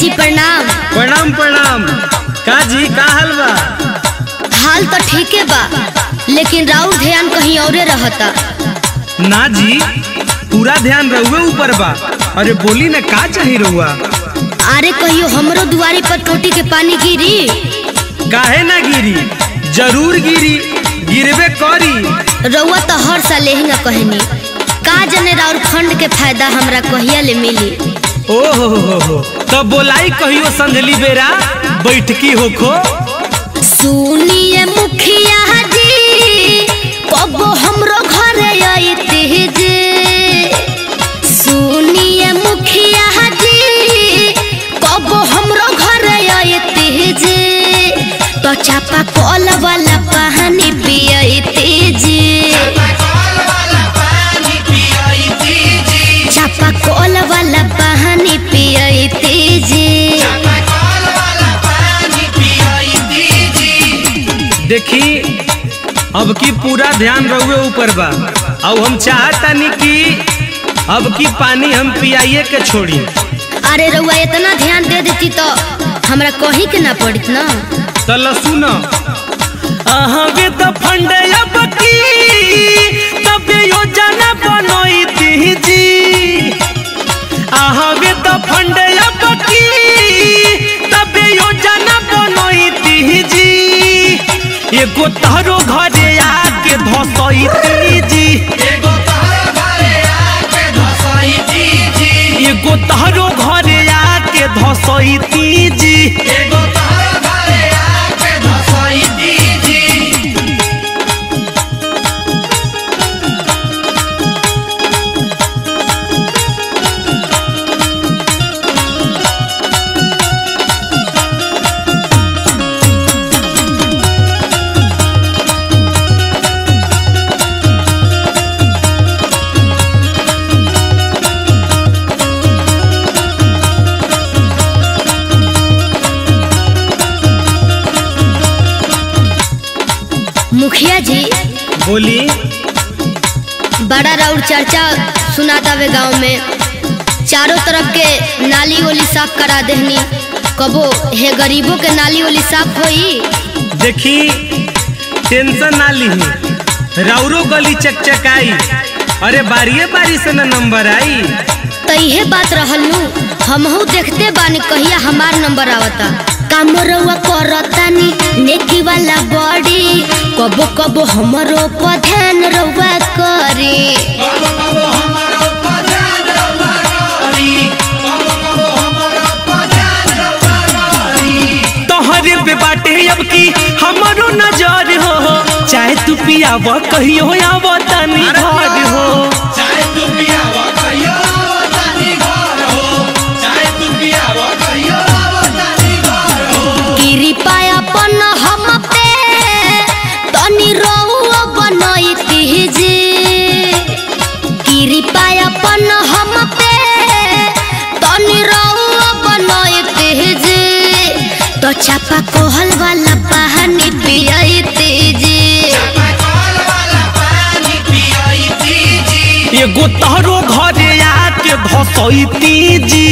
जी प्रणाम प्रणाम प्रणाम का जी का हाल बा हाल तो ठीके बा लेकिन राउर ध्यान कहीं औरे रहता ना जी पूरा ध्यान रहुए ऊपर बा अरे बोली ना का चाही रहुआ अरे कहियो हमरो दुआरी पर टोटी के पानी गिरी काहे ना गिरी जरूर गिरी गिरबे करी रउआ तो हर साल यही कहनी का जने राउर फंड के फायदा हमरा कहिया ले मिली ओ हो हो हो हो तो बोलाई कहियो संधली बेरा बैठकी होखो सुनिए मुखिया जी कबो हमरो घरे अइते जे सुनिए मुखिया जी कबो हमरो घरे अइते जे तो चापा कल वाला पानी पियते जे चापा कल वाला पानी पियते जे देखी अब की पूरा ध्यान रहुए ऊपर बा अब हम चाहतानी कि अब की पानी हम पियाइए के छोड़ी अरे रउआ इतना ध्यान दे देती तो हमरा कहीं के ना पड़त ना तल सुन अहगे तो फंड अब की तब योजना बनोई जी अहगे तो फंड अब की तब योजना बनोई जी एगो तारो घरे आके धसई जी एगो तारो घरे आके धसई जी मुखिया जी बोली बड़ा राउर चर्चा सुनाता वे गांव में चारों तरफ के नाली ओली साफ करा देहनी कबो हे गरीबों के नाली ओली साफ होई देखी टेंशन ना लीही राउरो गली चकचकाई अरे बारिये बारी से न नंबर आई तो इहे बात रहल नु हमहू देखते बानी कहिया हमार नंबर आवता काम रउआ करतानी नेकी वाला बॉडी कबो कबो हमरो पर ध्यान रउआ करी तोहरे पे बाटे अब की हमारो नजर हो चाहे तू पियाव कहियो आव तनी घर हो गिरी पाया पन हम पे तनी रउआ बनैती जे गिरी पाया पन हम पे तनी रउआ बनैती जे तो चापा कोहल वाला पानी पियते जे एगो तोहरो घरे आके धसैती जी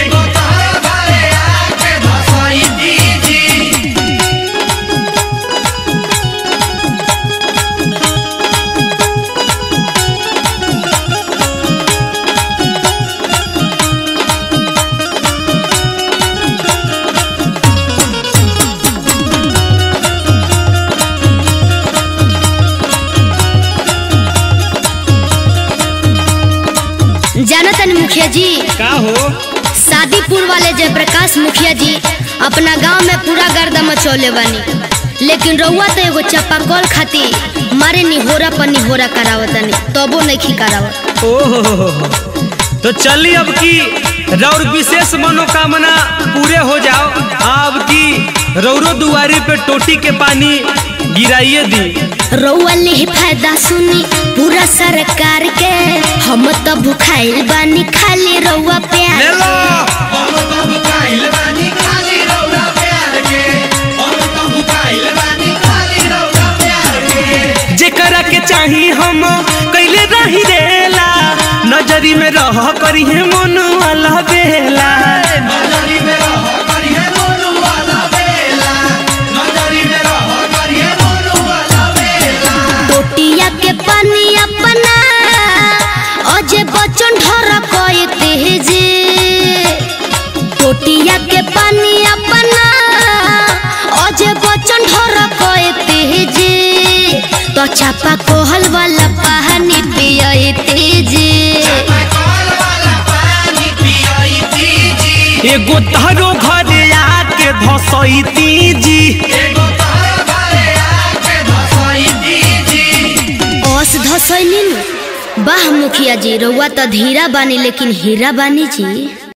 जाना तनी मुखिया जी का हो शादीपुर वाले जयप्रकाश मुखिया जी अपना गांव में पूरा गर्दा मचौले बानी लेकिन रउआ तो एगो चापाकल खाती मारे निहोरा पर निहोरा करावतनी तबो नहीं करावत ओहो तो चली अब की रौर विशेष मनोकामना पूरे हो जाओ अब की रौरो दुआरी पे टोटी के पानी गिराइए दी रउआ ले फायदा सुनी पूरा सरकार के हम तो भुखाइल बानी खाली रउआ ले प्यार लो जेकरा के चाही हम कैले रही रेला नजरी में रह करी है मन वाला बेला नजरी में रह चापा कोहल वाला पानी पियते जी एगो तहरो घर आके धसैती जी ओस धसैनी वाह मुखिया जी रउआ तो धीरा बानी लेकिन हीरा बानी जी